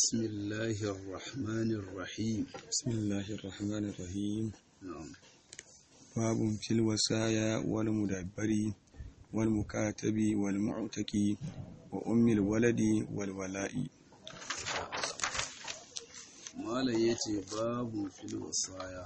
بسم الله الرحمن الرحيم بسم الله الرحمن الرحيم نعم باب في الوصايا والمدبر والمكاتب والمعتق وأم الولد والولاء malam ya ce babu fil wasaya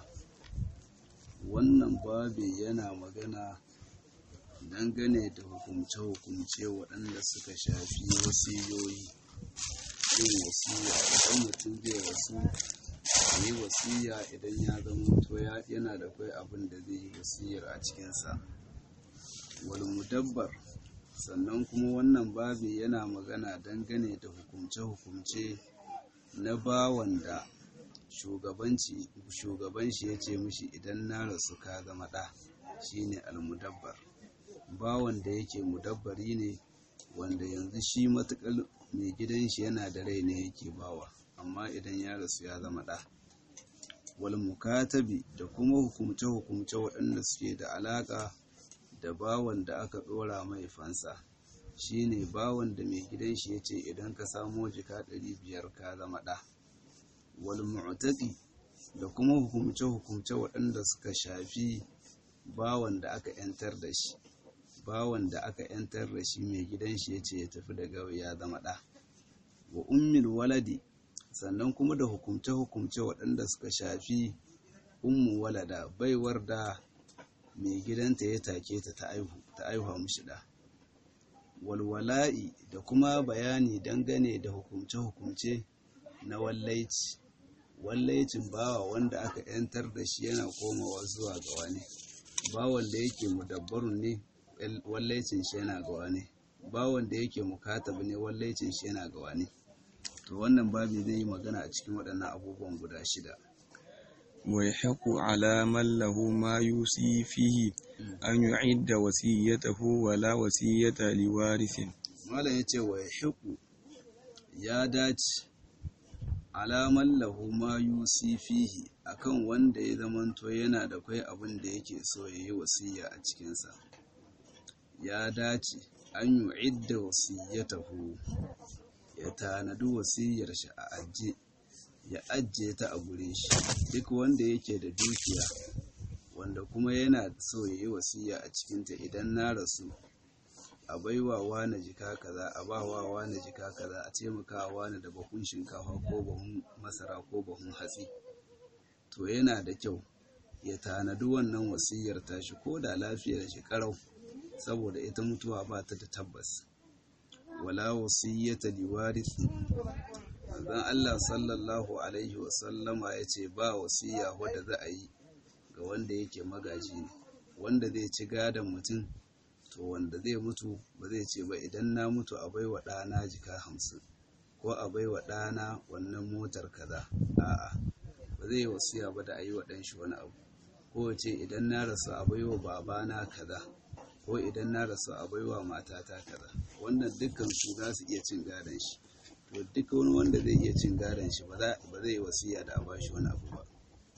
wannan babi yana magana dangane da hukumce-hukumce waɗanda suka shafi wasiyoyi yin wasiya idan mutum zai wasu yi wasiya idan ya zama to yana da kai abin da zai yi wasiyar a cikinsa wal mudabbar sannan kuma wannan babi yana magana dangane da hukumce-hukumce na bawan da shugabanci shugaban shi ya ce mishi idan na rasu ka zama ɗa shine almudabbar bawan da yake mudabbari ne wanda yanzu shi matukar mai gidan shi yana da rai ne yake bawa amma idan ya rasu ya zama ɗa wal mukatabi da kuma hukumce hukumce waɗanda suke da alaƙa da bawan da aka ɗora mai fansa shine bawan da mai gidan shi ya ce idan ka samo jika ɗari biyar ka zama ɗa wal mu'taqi da kuma hukumce-hukumce waɗanda suka shafi bawan da aka yantar da shi bawan da aka yantar da shi mai gidan shi ya ce ya tafi daga ya zama ɗa wa ummil waladi sannan kuma da hukumce-hukumce waɗanda suka shafi ummu walada baiwar da mai gidanta ya take ta ta aihu ta aihuwa mishi ɗa walwala'i da kuma bayani dangane da hukumce-hukumce na wallaici wallaicin bawa wanda aka yantar da shi yana komawa zuwa ga wani bawan da yake mudabbarun ne wallaicin shi yana ga wani bawan da yake mukatab ne wallaicin shi yana ga wani to wannan babi zai yi magana a cikin waɗannan abubuwan guda shida ويحق على من له ما يوصي فيه أن يعد وصيته ولا وصية لوارث malam ya ce wa ya ya dace alaman lahu ma yusi fihi akan wanda ya zamanto yana da kwai abin da yake so ya yi wasiya a cikinsa ya dace an yi idda wasiyatahu ya tanadi wasiyar shi a ajiye ya ajiye ta a gure shi duk wanda yake da dukiya wanda kuma yana so ya yi wasiya a cikinta idan na rasu a baiwa wani jika kaza a ba wa wani jika kaza a taimaka wani da bahun shinkafa ko bahun masara ko bahun hatsi to yana da kyau ya tanadi wannan wasiyar tashi ko da lafiyar shi karau saboda ita mutuwa ba ta da tabbas wala wasiyyata liwarisi manzon Allah sallallahu alaihi wasallama ya ce ba wasiya wadda za a yi ga wanda yake magaji ne wanda zai ci gadon mutum to wanda zai mutu ba zai ce ba idan na mutu a baiwa ɗana jika hamsin ko a baiwa ɗana wannan motar kaza a'a ba zai yi wasiya ba da a yi wa ɗanshi wani abu ko ce idan na rasu a baiwa babana kaza ko idan na rasu a baiwa matata kaza wannan dukkan su za su iya cin gadon shi to duk wani wanda zai iya cin gadon shi ba zai yi wasiya da a bashi wani abu ba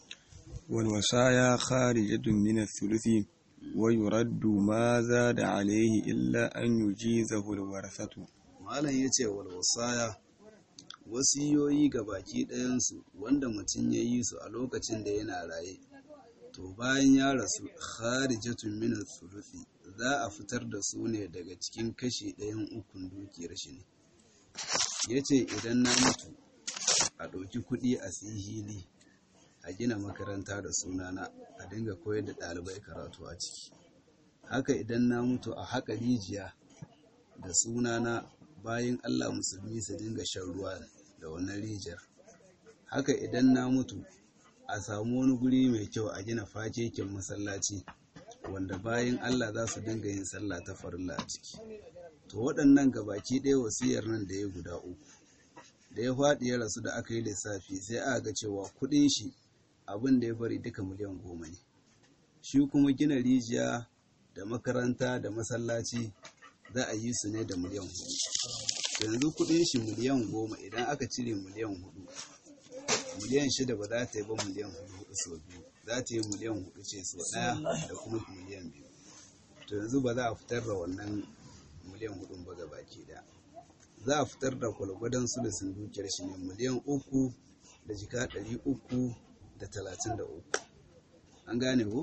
والوصايا خارجة من الثلث ويرد ما زاد عليه إلا أن يجيزه الورثة malam ya ce wal wasaya wasiyoyi ga baki ɗayansu wanda mutum ya yi su a lokacin da yana raye to bayan ya rasu kharijatun min thuluthi za a fitar da su ne daga cikin kashi ɗayan ukun dukiyar shi ne ya ce idan na mutu a ɗauki kuɗi a hili a gina makaranta da sunana a dinga koyar da ɗalibai karatu a ciki haka idan na mutu a haƙa rijiya da sunana bayan allah musulmi su dinga shan ruwa da wannan rijiyar haka idan na mutu a samu wani guri mai kyau a gina fakekin masallaci wanda bayan allah za su dinga yin sallah ta farilla a ciki to waɗannan gabaki ɗaya wasiyar nan da ya guda uku da ya faɗi ya rasu da aka yi lissafi sai aka ga cewa kuɗin shi abin da ya bari duka miliyan goma ne shi kuma gina rijiya da makaranta da masallaci za a yi su ne da miliyan hudu yanzu kuɗin shi miliyan goma idan aka cire miliyan hudu miliyan shida ba za ta yi ba miliyan hudu hudu sau biyu za ta yi miliyan hudu ce sau ɗaya da kuma miliyan biyu to yanzu ba za a fitar da wannan miliyan hudun ba baki da za a fitar da kwalgwadon sulusin dukiyar shi ne miliyan uku da jika ɗari uku da talatin da uku an gane ko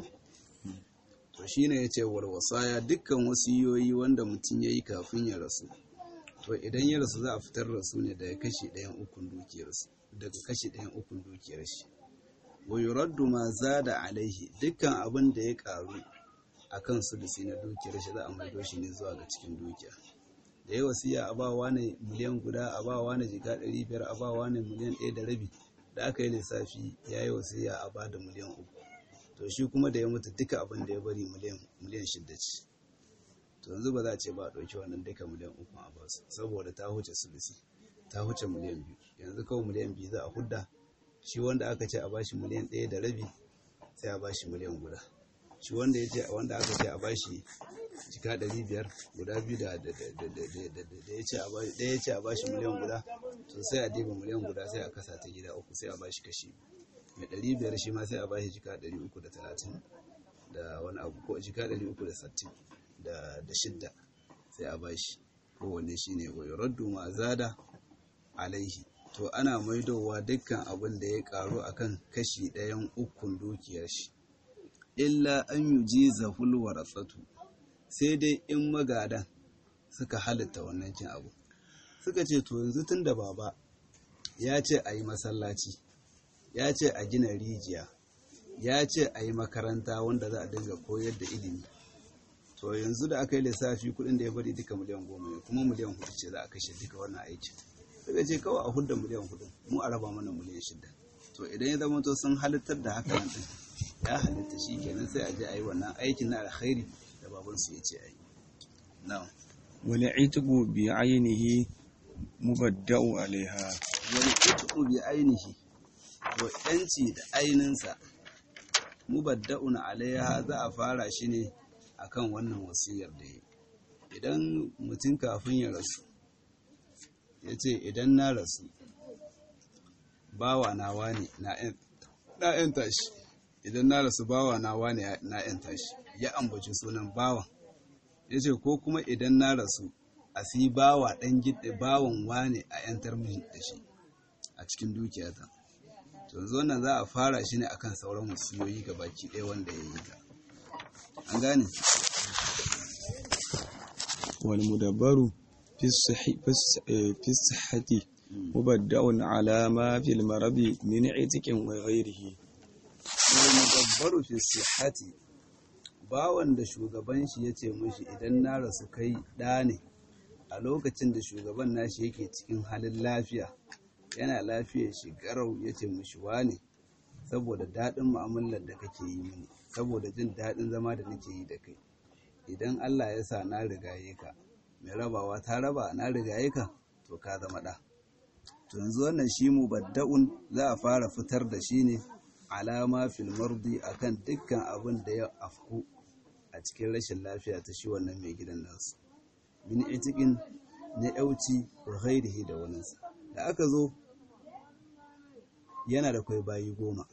to shine ya ce warwasaya dukkan wasiyoyi wanda mutum ya yi kafin ya rasu to idan ya rasu za a fitar da su ne daga kashi ɗayan ukun dukiyarsu daga kashi ɗayan ukun dukiyar shi wa yuraddu ma zada alaihi dukkan abin da ya karu a kan sulusi na dukiyar shi za a maido shi ne zuwa ga cikin dukiya da ya wasiya a ba wani miliyan guda a ba wani jika ɗari biyar a ba wani miliyan ɗaya da rabi da aka yi lissafi ya yi wasiya a ba da miliyan uku to shi kuma da ya mutu duka abin da ya bari miliyan shidda ce to yanzu ba za a ce ba a ɗauki wannan duka miliyan uku a basu saboda ta huce sulusi ta huce miliyan biyu yanzu kawai miliyan biyu za a hudda shi wanda aka ce a bashi miliyan ɗaya da rabi sai a bashi miliyan guda shi wanda ya ce wanda aka ce a bashi jika ɗari biyar guda biyu da ya ce ɗaya ya ce a bashi miliyan guda to sai a diba miliyan guda sai a kasa ta gida uku sai a bashi kashi mai ɗari biyar shi ma sai a bashi jika ɗari uku da talatin da wani abu ko jika ɗari uku da sattin da shidda sai a bashi kowanne shi ne wai raddu ma zada alaihi to ana maidowa dukkan abin da ya karu akan kashi ɗayan ukun dukiyar shi illa an yi ji zaful waratsatu sai dai in magadan suka halitta wannan cin abu suka ce to yanzu tun da baba ya ce a yi masallaci ya ce a gina rijiya ya ce a yi makaranta wanda za a dinga koyar da ilimi to yanzu da aka yi lissafi kudin da ya bari duka miliyan goma ne kuma miliyan hudu ce za a kashe duka wannan aiki daga ce kawai a hudda miliyan hudu mu a raba mana miliyan shida to idan ya zama to sun halittar da haka nan din ya halitta shi kenan sai a je a yi wannan aikin na alkhairi da babansu ya ce a yi na'am wani itiku bi ainihi mubadda'u alaiha wani itiku bi ainihi wa yanci da aininsa mubadda'un alaiha za a fara shi ne akan wannan wasiyar da yi idan mutum kafin ya rasu ya ce idan na rasu bawa nawa ne na ‘yan tashi idan na rasu bawa nawa ne na ‘yan tashi ya ambaci sunan bawan ya ce ko kuma idan na rasu a si bawa ɗan gida bawan wane a ‘yantar min da shi a cikin dukiyata to yanzu wannan za a fara shi ne akan sauran wasiyoyi ga baki ɗaya wanda ya yi ta an gane wal mudabbaru fi sihhati mubadda'un ala ma fil maradi min itiqin wa ghayrihi wal mudabbaru fi sihhati bawan da shugaban shi yace mishi idan na rasu kai ɗa ne a lokacin da shugaban nashi yake cikin halin lafiya yana lafiyar shi garau yace mishi wane saboda daɗin mu'amalar da kake yi mini saboda jin daɗin zama da nake yi da kai idan Allah ya sa na rigaye ka mai rabawa ta raba na rigaye ka to ka zama ɗa to yanzu wannan shi mu badda'un za a fara fitar da shi ne alama fil mardi akan dukkan abin da ya afku a cikin rashin lafiya ta shi wannan mai gidan nasu min itikin na yauci wa ghairihi da waninsa da aka zo yana da kwai bayi goma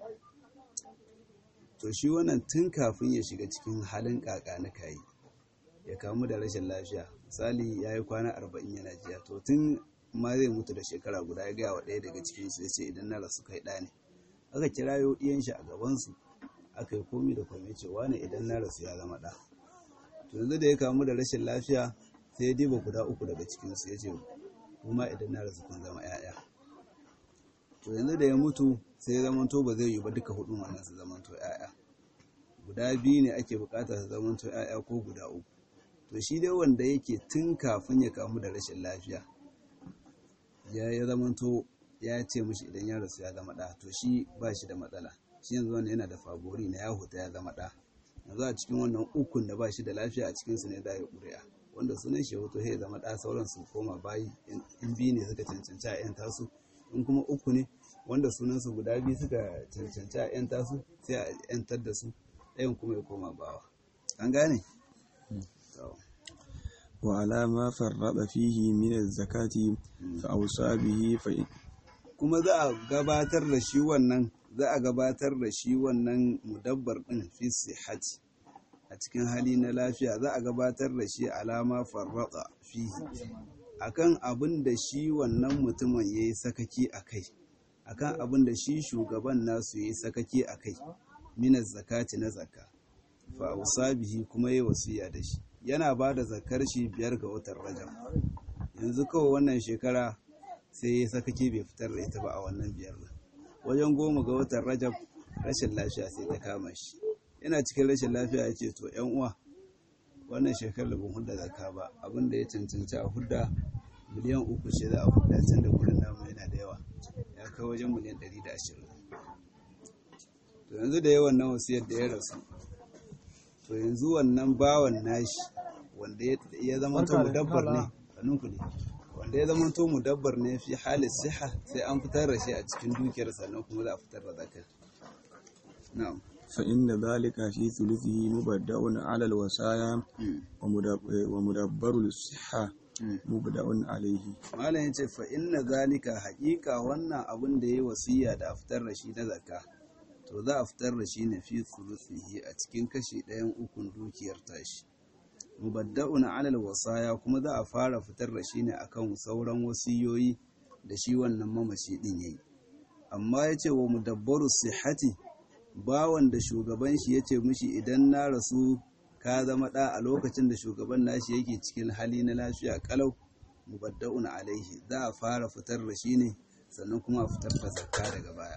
to shi wannan tun kafin ya shiga cikin halin kaka na kayi ya kamu da rashin lafiya misali ya yi kwana arba'in yana jiya to tun ma zai mutu da shekara guda ya gaya wa ɗaya daga cikinsu ya ce idan na rasu kai ɗa ne aka kira yau ɗiyan shi a gabansu aka yi komi da kwame cewa ne idan na rasu ya zama ɗa to yanzu da ya kamu da rashin lafiya sai ya diba guda uku daga cikinsu ya ce kuma idan na rasu kun zama 'ya'ya to yanzu da ya mutu sai ya zamanto ba zai yi ba duka hudun wannan su zamanto 'ya'ya guda biyu ne ake bukata su zamanto 'ya'ya ko guda uku to shi dai wanda yake tun kafin ya kamu da rashin lafiya ya ya zamanto ya ce mishi idan ya rasu ya zama ɗa to shi ba shi da matsala shi yanzu wannan yana da fabori na ya huta ya zama ɗa yanzu a cikin wannan ukun da ba shi da lafiya a cikinsu ne za ya ƙuri'a wanda sunan shi hoto ya zama ɗa sauran su koma bayi in biyu ne suka cancanci a 'yan tasu in kuma uku ne wanda sunansu guda biyu suka cancanci a 'yan tasu sai a 'yantar da su ɗayan kuma ya koma bawa an gane wa alama farraba fihi min az-zakati fa awsa bihi fa kuma za a gabatar da shi wannan za a gabatar da shi wannan mudabbar din fi sihhati a cikin hali na lafiya za a gabatar da shi alama farraba fihi akan abin da shi wannan mutumin ya yi sakaki a kai akan abin da shi shugaban nasu ya yi sakaki a kai minas zakati na zakka fa bihi kuma yi wasiya da shi yana ba da zakar shi biyar ga watan rajab yanzu kawai wannan shekara sai ya sakaki bai fitar da ita ba a wannan biyar nan wajen goma ga watan rajab rashin lafiya sai ta kama shi yana cikin rashin lafiya ya ce to yan uwa wannan shekarar ban hudda zakka ba abin da ya cancanci a hudda miliyan uku ce za a hudda can da kudin namu yana da yawa ya kai wajen miliyan ɗari da ashirin to yanzu da yawan nan wasiyar da ya rasu to yanzu wannan bawan nashi wanda ya zama to mudabbar ne kanunku ne wanda ya zama to mudabbar ne fi halin siha sai an fitar da shi a cikin dukiyar sannan kuma za a fitar da zakar na'am فإن ذلك في ثلثه مبدأ على الوصايا ومدبر الصحة مبدأ عليه malam yace fa inna zalika haqiqa wannan abin da yayi wasiya da a fitar da shi na zakka to za a fitar da shi ne fi thuluthihi a cikin kashi ɗayan ukun dukiyar tashi mubadda'un alal wasaya kuma za a fara fitar da shi ne akan sauran wasiyoyi da shi wannan mamaci din yayi amma yace wa mudabbaru sihhati bawan da shugaban shi yace mishi idan na rasu ka zama ɗa a lokacin da shugaban nashi yake cikin hali na lafiya kalau mubadda'un alaihi za a fara fitar da shi ne sannan kuma a fitar da zakka daga baya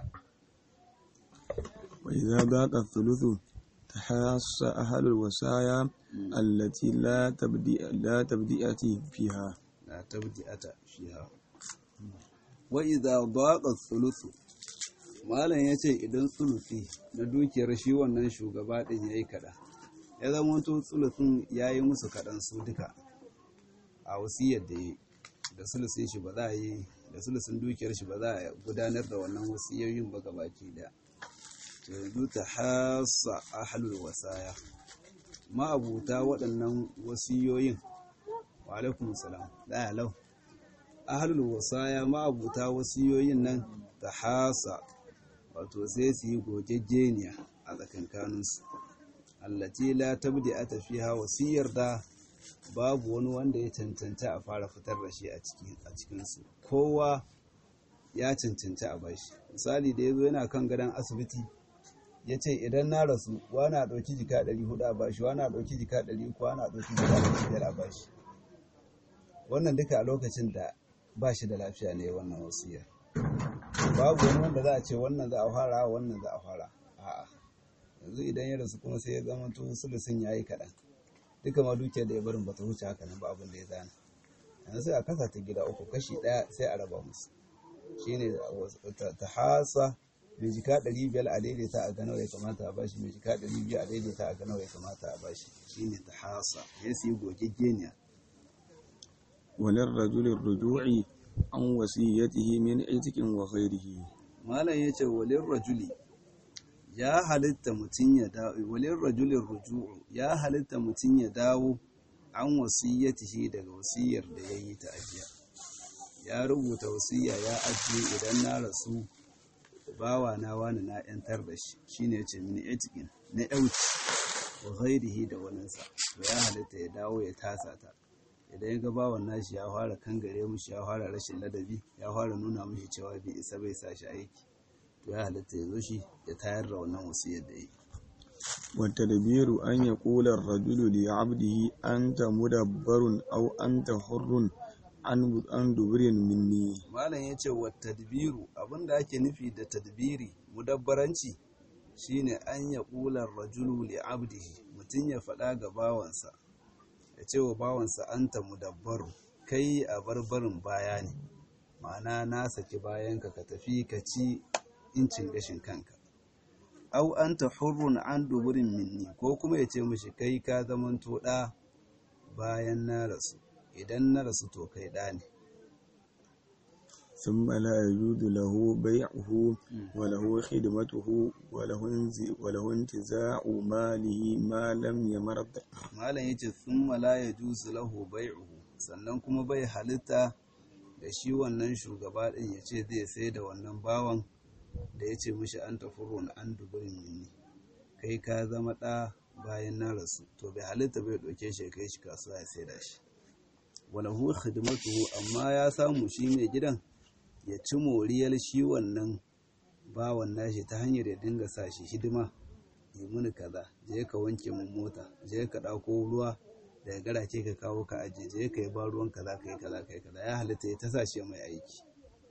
وإذا ضاق الثلث تحاس أهل الوصايا التي لا تبدئ لا تبدئة فيها la tabdi'ata fiha wa idza daqa thuluthu malam yace idan thuluthi na dukiyar shi wannan shugaba din yayi kada ya zama to thuluthin yayi musu kadan su duka a wasiyar da yi da sulusin shi ba za a yi da sulusin dukiyar shi ba za a gudanar da wannan wasiyoyin ba gabaki da to yanzu ta hasa ahlul wasaya ma'abuta waɗannan wasiyoyin wa alaikum salam da lau ahlul wasaya ma'abuta wasiyoyin nan ta hasa wato sai su yi gogegeniya a tsakankaninsu allati la tabdi a tafiya wasiyar da babu wani wanda ya cancanta a fara fitar da shi a cikinsu kowa ya cancanci a bashi misali da ya zo yana kan gadon asibiti ya ce idan na rasu wani a ɗauki jika 400 a bashi wani a ɗauki jika 300 wani a ɗauki jika 500 a bashi wannan duka a lokacin da ba shi da lafiya ne wannan wasiya babu wani wanda za a ce wannan za a fara wannan za a fara a'a yanzu idan ya rasu kuma sai ya zama to sulusun ya yi kaɗan duka ma dukiyar da ya barin bata wuce haka nan ba abin da ya zana yanzu sai a kasa ta gida uku kashi ɗaya sai a raba musu shine ta hasa mai jika ɗari biyar a daidaita a ga nawa ya kamata a bashi mai jika ɗari biyu a daidaita a ga nawa ya kamata a bashi shine ta hasa ya su yi gogeggeniya وللرجل الرجوع عن وصيته من عتق وغيره malam ya ce walin rajuli ya halitta mutum ya dawo walin rajulin ruju'u ya halitta mutum ya dawo an wasiyyatihi daga wasiyar da ya yi ta ajiya ya rubuta wasiyya ya ajiye idan na rasu bawa na wani na yantar da shi shine ya ce mini etikin na yauci wa ghairihi da waninsa to ya halitta ya dawo ya tasa ta idan ya ga bawan nashi ya fara kangare mushi ya fara rashin ladabi ya fara nuna mushi cewa bai isa bai sa shi aiki to ya halitta ya zo shi ya tayar da wannan wasiyar da yi والتدبير أن يقول الرجل لعبده أنت مدبر أو أنت حر عن عن دبر مني malam ya ce wa tadbiru abinda ake nufi da tadbiri mudabbaranci shine an ya ƙular rajulu li abdihi mutum ya faɗa ga bawansa ya ce wa bawansa anta mudabbaru kai a barbarin baya ne ma'ana na saki bayanka ka tafi ka ci incin gashin kanka au anta hurrun an duburin minni ko kuma ya ce mishi kai ka zamanto ɗa bayan na rasu idan na rasu to kai ɗa ne ثم لا يجوز له بيعه وله خدمته وله انز- وله انتزاع ماله ما لم يمرض malam yace thumma la yajuzu lahu bai'uhu sannan kuma bai halitta da shi wannan shugaba din yace zai sai da wannan bawan da yace mishi an tafurun an duburin minni kai ka zama ɗa bayan na rasu to bai halitta bai ɗauke shi ya kai shi kasuwa ya sai da shi walahu khidmatuhu amma ya samu shi mai gidan ya ci moriyar shi wannan bawan nashi ta hanyar ya dinga sa shi hidima yi mini kaza je ka wanke mun mota je ka ɗauko ruwa daga garace ka kawo ka aje je ka yi ba ruwan kaza ka yi kaza ka yi kaza ya halitta ya ta sa shi mai aiki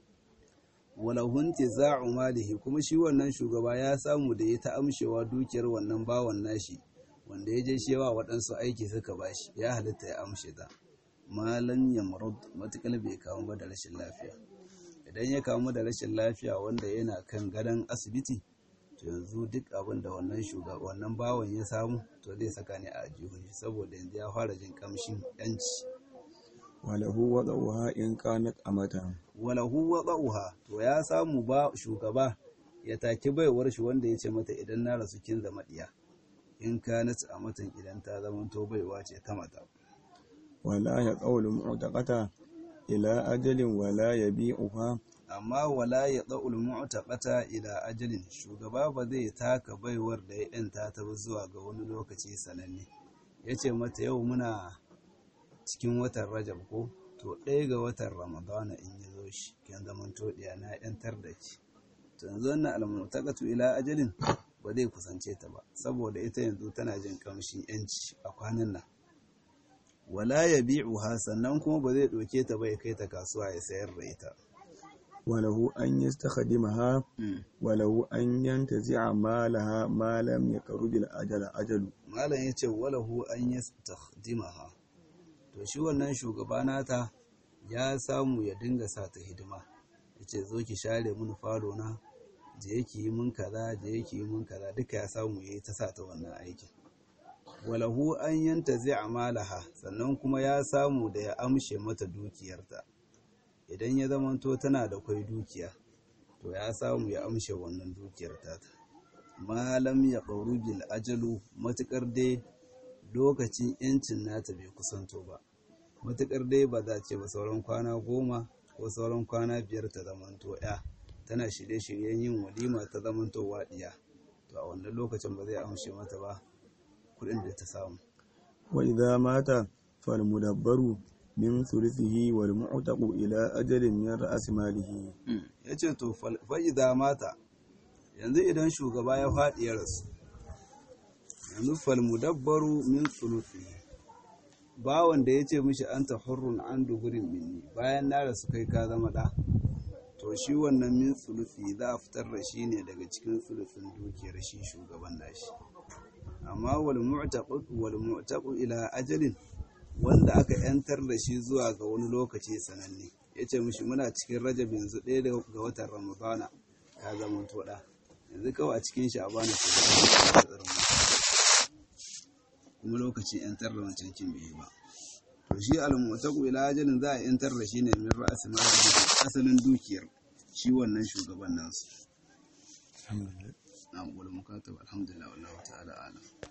walahun tiza'u malihi kuma shi wannan shugaba ya samu da ya ta amshewa dukiyar wannan bawan nashi wanda ya je shewa waɗansu aiki suka bashi ya halitta ya amshe ta malan yamrud matukal bai kamu ba da rashin lafiya idan ya kamu da rashin lafiya wanda yana kan gadon asibiti to yanzu duk abin da wannan shugaba wannan bawan ya samu to zai saka ne a jihun shi saboda yanzu ya fara jin kamshin yanci walahu wada'uha in kanat amatan walahu wada'uha to ya samu ba shugaba ya taki baiwar shi wanda ya ce mata idan na rasu kin zama diya in kanat amatan idan ta zama to baiwa ce ta mata wala ya qawlu mu'taqata ila ajalin wala yabi'uha amma wala ya ɗa'ul mu'taqata ila ajalin shugaba ba zai taka baiwar da ya ɗanta ta ba zuwa ga wani lokaci sananne ya ce mata yau muna cikin watan rajab ko to ɗaya ga watan ramadana in ya zo shi kin zaman toɗiya na ‘yantar da ki to yanzu wannan almutaqatu ila ajalin ba zai kusance ta ba saboda ita yanzu tana jin kamshin yanci a kwanan nan wala ya bi'uha sannan kuma ba zai ɗauke ta ba ya kai ta kasuwa ya sayar da ita وله أن يستخدمها وله أن ينتزع مالها ما لم يقرب الأجل أجل malam ya ce walahu an yi takhdimaha to shi wannan shugaba nata ya samu ya dinga sa ta hidima ya ce zo ki share mun falo na je ki yi mun kaza je ki yi mun kaza duka ya samu ya yi ta sa ta wannan aikin walahu an yanta zai amalaha sannan kuma ya samu da ya amshe mata dukiyarta idan ya zamanto tana da kwai dukiya to ya samu ya amshe wannan dukiyar tata malam ya ƙauru bil ajalu matuƙar dai lokacin yancin nata bai kusanto ba matuƙar dai ba za ce ba sauran kwana goma ko sauran kwana biyar ta zamanto ya tana shirye-shiryen yin walima ta zamanto waɗiya to a wannan lokacin ba zai amshe mata ba kuɗin da ta samu وإذا مات فالمدبر من ثلثه والمعتق إلى أجل من رأس ماله ya ce to fa'iza mata yanzu idan shugaba ya faɗi ya rasu yanzu falmudabbaru min tsulufi bawan da ya ce mishi an ta hurrun an dugurin minni bayan na rasu kai ka zama ɗa to shi wannan min tsulufi za a fitar da shi ne daga cikin tsulufin dukiyar shi shugaban nashi amma wal mu'taqu ila ajalin wanda aka yantar da shi zuwa ga wani lokaci sananne ya ce mishi muna cikin rajab yanzu ɗaya ga watan ramadana ka zama toɗa yanzu kawai a cikin shi a bani kuma lokacin yantar da wancan kin bai ba to shi almutaku ila ajalin za a yantar da shi ne min ra'asi ma asalin dukiyar shi wannan shugaban nasu alhamdulillah na wal mukatab alhamdulillah wallahu ta'ala alam